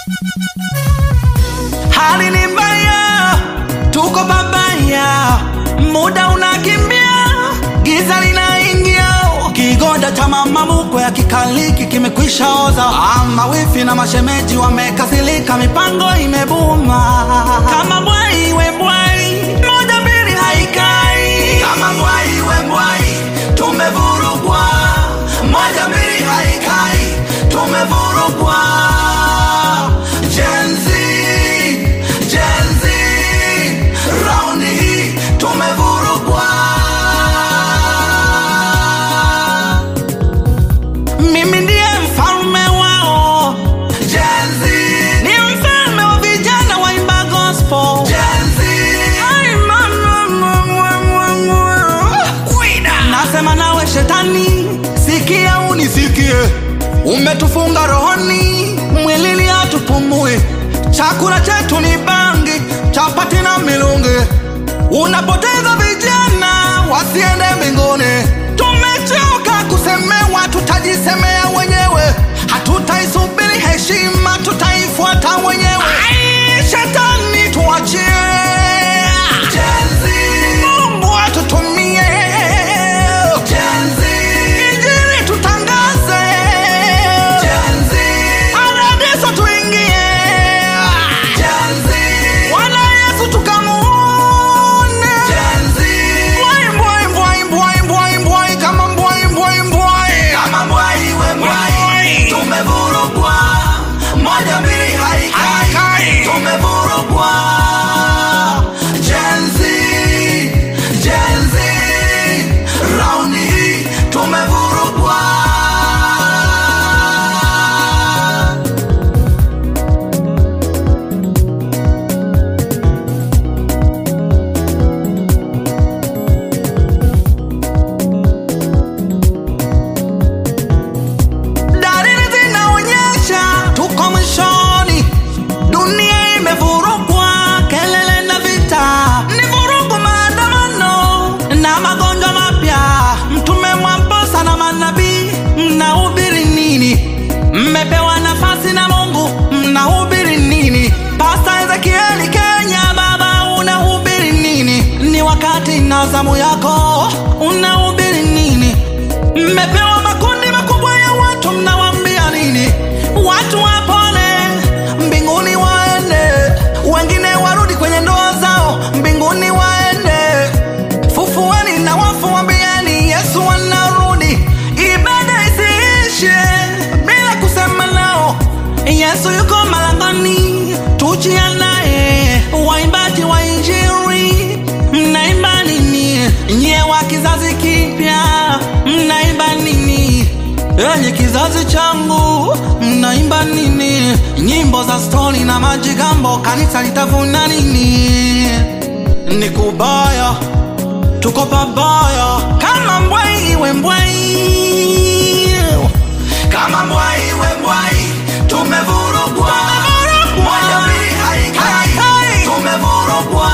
Hali ni mbaya, tuko pabaya, muda unakimbia, giza linaingia, kigoda cha mama mkwe ya kikaliki kimekwisha oza, ama wifi na mashemeji wamekasirika, mipango imebuma kama bwai we bwai, moja mbili haikai kama bwai we bwai, tumevurugwa, moja mbili haikai, tumevurugwa Gen Z, Gen Z, raundi hii tumevurugwa. Mimi ndiye mfalme wao. Gen Z, ni mfalme wa vijana waimba gospel. Gen Z, Ai, mama, mama, mama. Kwida. Nasema nawe shetani, sikia unisikie, umetufunga rohoni, mwilini hatupumui, chakula chetu ni bangi, chapati na milungi, unapoteza vijana wasiende mbinguni. Tumechoka kusemewa, tutajisemea wenyewe, hatutaisubiri heshima, tutaifuata wenyewe. Ai, Shetani tuachie, Mungu atutumie, Injili tutangaze, Paradiso tuingie, Bwana Yesu tukamuone, Mbwai, mbwai, mbwai, mbwai, mbwai, mbwai, kama mbwai, mbwai, mbwai. Mbwai. tumevurugwa moja mbili haikai Haikai. tumevurugwa Gen Z, Gen Z, raundi hii tumevurugwa Dalili zinaonyesha tuko mwishoni, dunia imevurugwa, kelele na vita, ni vurugu, maandamano na magonjwa mapya. Mtume Mwamposa na manabii, mnahubiri nini? Mmepewa nafasi na Mungu, mnahubiri nini? Pasta Ezekieli Kenya, baba, unahubiri nini? Ni wakati na zamu yako, unahubiri nini? Mmepewa makundi makubwa ya watu, mnawaambia nini? Watu wapone, mbinguni waende, wengine warudi kwenye ndoa zao, mbinguni waende. Fufueni na wafu, waambieni Yesu anarudi. Ibada isiishe bila kusema nao, Yesu yuko malangoni, tujiandae. Waimbaji wa Injili, mnaimba nini? Nyie wa kizazi kipya, mnaimba nini? Enyi kizazi changu, mnaimba nini? Nyimbo za stori na majigambo, kanisa litavuna nini? Ni kubaya, tuko pabaya, kama mbwai we mbwai kama mbwai we mbwai tumevurugwa moja mbili haikai Haikai. tumevurugwa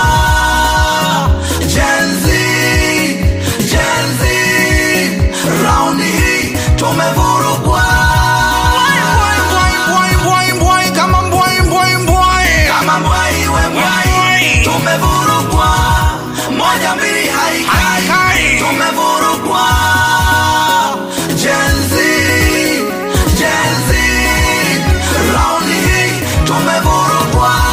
Gen Z, Gen Z, raundi hii tumevurugwa Mbwai, mbwai, mbwai, mbwai, kama mbwai, mbwai, mbwai. kama mbwai we mbwai Mbwai. tumevurugwa moja mbili haikai Haikai. tumevurugwa Gen Z, Gen Z, raundi hii tumevurugwa